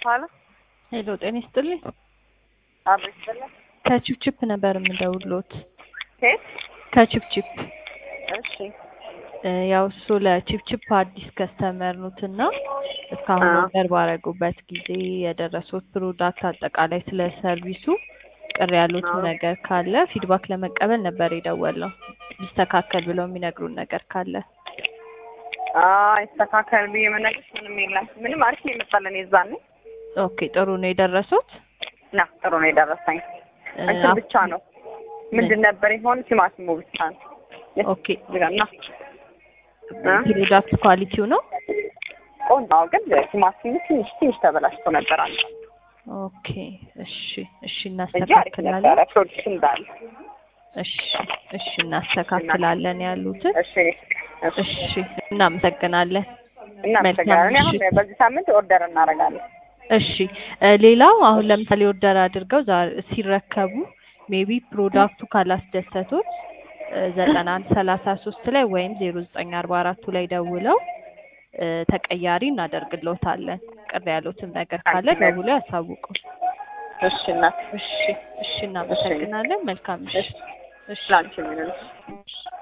ኋላ ሄሎ ጤና ይስጥልኝ። አብሮ ይስጥልኝ። ከቺፕቺፕ ነበር የምደውሎት። ሴት ከቺፕቺፕ እሺ እ ያው እሱ ለቺፕቺፕ አዲስ ከስተመር ኑት እና እስካሁን አዎ። ኦርደር ባረጉበት ጊዜ የደረሱት ፕሮዳክት አጠቃላይ ስለ ሰርቪሱ ቅር ያሉት አዎ። ነገር ካለ ፊድባክ ለመቀበል ነበር የደወልነው። ሊስተካከል ብለው የሚነግሩን ነገር ካለ አይ ይስተካከል ብዬ መነግርሽ ምንም የለም። ምንም አሪፍ ነው የመጣለን የዛኔ ኦኬ ጥሩ ነው የደረሱት ና ጥሩ ነው የደረሰኝ። እ እንትን አፍ- ብቻ ነው ምንድን ነበር የሆነ ቲማቲሙ ብቻ ነው ኦኬ እዚህ ጋር ና እ? ፕሮዳክት ኳሊቲው ነው ቆንጆ ነው፣ ግን ቲማቲሙ ትንሽ ትንሽ ተበላሽቶ ነበር አንዱ ኦኬ እሺ እሺ እንጂ አሪፍ እናስተካክላለን ነበረ ፕሮዲክት እንዳለ። እሺ እሺ እናስተካክላለን ያሉትን እሺ እሺ እሺ እናመሰግናለን እናመሰግናለን። እኔ አሁን መልካም በዚህ ሳምንት ኦርደር እናደርጋለን። እሺ እ ሌላው አሁን ለምሳሌ ኦርደር አድርገው ዛ- ሲረከቡ ሜቢ ፕሮዳክቱ ካላስደሰቶት ዘጠና አንድ ሰላሳ ሶስት ላይ ወይም ዜሮ ዘጠኝ አርባ አራቱ ላይ ደውለው እ ተቀያሪ እናደርግልዎታለን። ቅር ያሉትም ነገር ካለ አንቺ ነሽ። ደውለው ያሳውቁ። እሺ እናት እሺ እሺ እናመሰግናለን። መልካም ምሽት። እሺ ላንቺ ምን